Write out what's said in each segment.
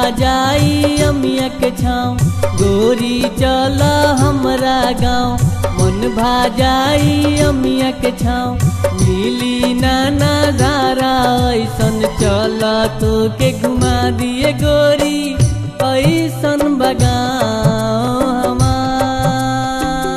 भाजाई अमिया के छाँव गोरी चल हमरा गाँव मन भाजाई अमिया के छाँव मिली नाना धारा ऐसन चल तो के घुमा दिए गोरी ऐसन बगाओ हमार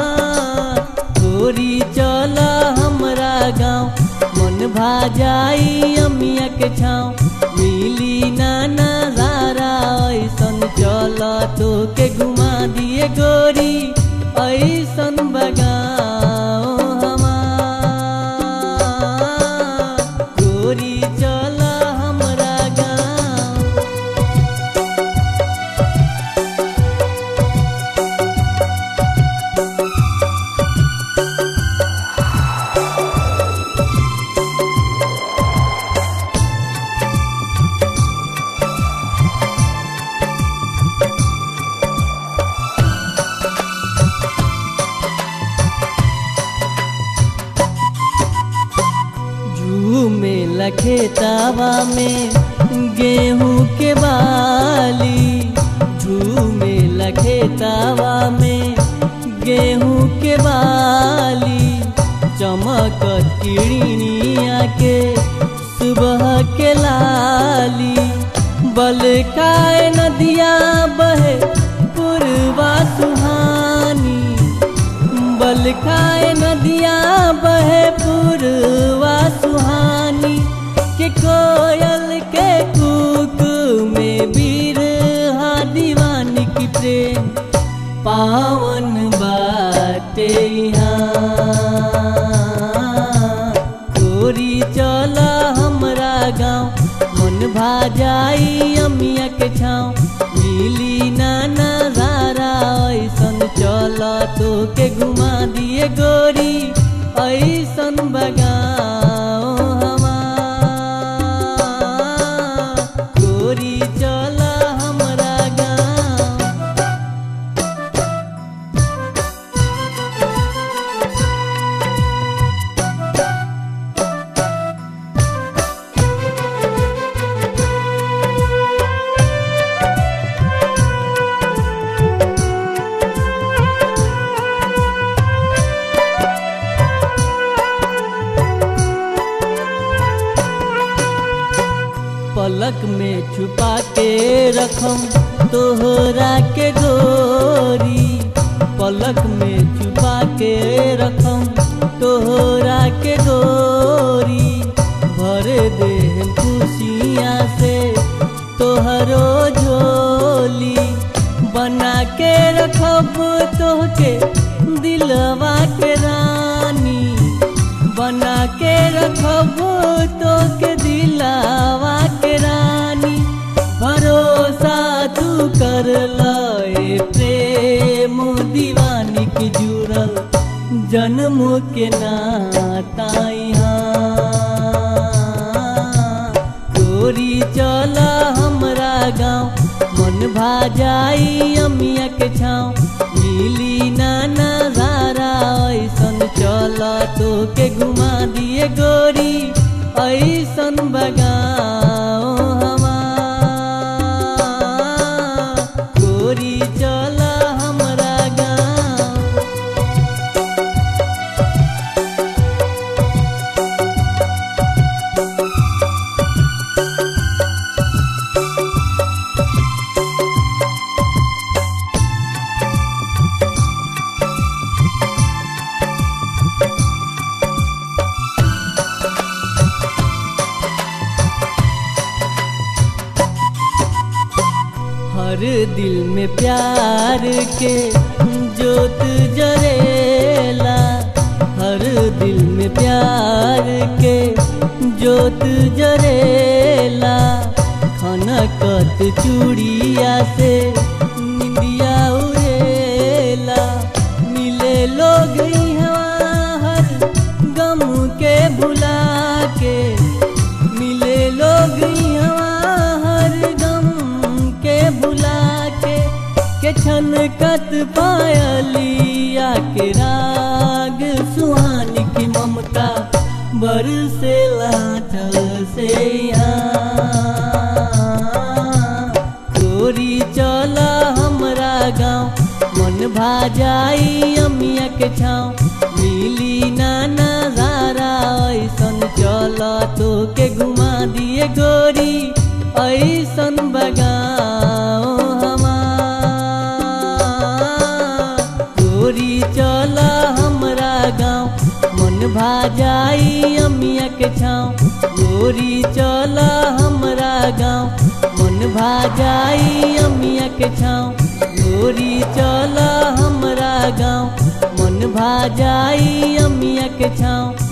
गोरी चल हमरा गाँव मन भाजाई अमिया के छाँव मिली नाना धारा ऐसन चल तो के घुमा दिए गोरी ऐसन बगाओ हमार गोरी चल हमरा गाँव झूमे लखेतावा में गेहूं के बाली झूमे लखेतावा में गेहूं के बाली चमक किड़िया के सुबह के लाली बल खाए नदिया बहे पूर्वा सुहानी बल खाए नदिया बहे पूर्वा सुहानी के कोयल के कुक में वीर हा दीवानी की प्रेम पावन बाटे यहाँ गोरी चल हमरा गाँव मन भाजाई अमिया के छाँव मिली नाना धारा ऐसन चल तो के घुमा दिए गोरी ऐसन बगाओ हमार गोरी चल हमरा गाँव पलक में छुपा के रखम तोहरा के गोरी पलक में छुपा के रखम तोहरा के गोरी भर दे खुशियाँ से तोहरो झोली बना के रखब तोहके दिलवा के रानी बना के रखब तो के दिलावा के रानी भरोसा तू कर लए प्रेम दीवानी की जुड़ल जन्म के नाता यहाँ गोरी चल हमरा गाँव मन भाजाई अमिया के छाँव मिली नाना धारा ऐसन चल तो के घुमा दिए गोरी ऐसन बगाओ हमार गोरी चल हमरा गाँव हर दिल में प्यार के जोत जरेला हर दिल में प्यार के जोत जरेला खनकत चूड़िया से निंदिया उड़ेला मिले लोग यहाँ हर गम के भुला के मिले लोग यहाँ हर गम के भुला के के छन कत पायलिया के राग सुहानी की ममता बरसे लाठल से यहाँ चल हमरा गाँव मन भा जाई अमिया के छाँव मिली ना नजारा ऐसन चल तो के घुमा दिए गोरी ऐसन बगाओ हमार गोरी चल हमरा गाँव मन भा जाई अमिया के छाँव गोरी चल हमरा गाँव मन भा जाई अमिया के छाँव गोरी चल हमरा गाँव मन भा जाई अमिया के छाँव